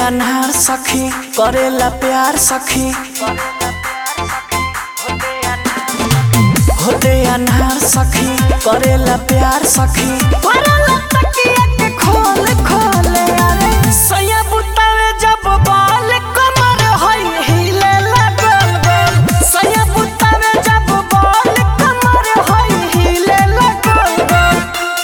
अनहार सखी करेला प्यार सखी होते अनहार सखी करेला प्यार सखी करेला तकिया के खोल खोल अरे सैया बुतावे जब बाल कमर होई हिले लगल गोल सैया बुतावे जब बाल कमर होई हिले लगल गोल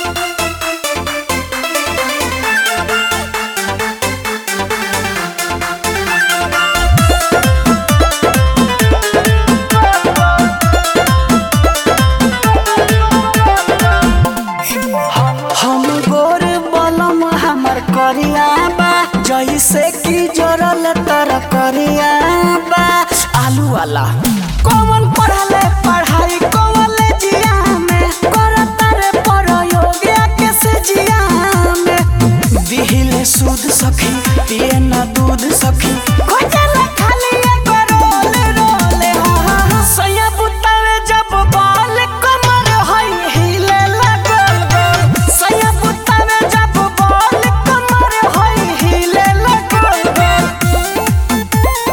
हम गोर बलम हमर करिया बा जैसे कि जरल तर करिया बा आलू वाला कौन पढ़ले पढ़ाई कॉलेजिया में करता रे प्रयोगिया के से जिया में दिहिले सूद सखी पिए ना दूध सखी खोजला खाली एगो रोल रोल हा हा हा सैया बुतावे जब बाल कमर होई हिले लगल गोल सैया बुतावे जब बाल कमर होई हिले लगल गोल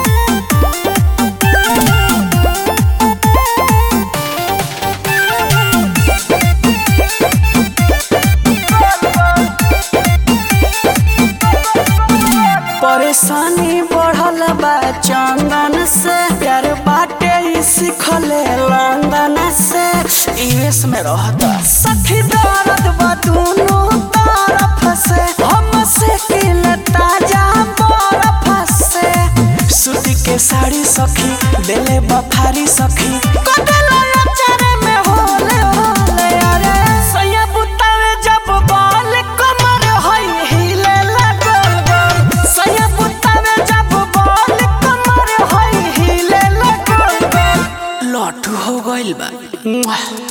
परेशानी बढ़ल बा चंदन से प्यार बाटे ई सिखले लंदन से यूएस में रहता सखी दर्द बा दोनों तरफ से हम से किल ताजा बर्फ से सूती के साड़ी सखी देले बफारी सखी कदला अचार में होले होले अरे सैया बुतावे जब बाल कमर होई हिले लगल गोल सैया बुतावे जब बाल कमर होई हिले लगल गोल लॉटू हो गइल बा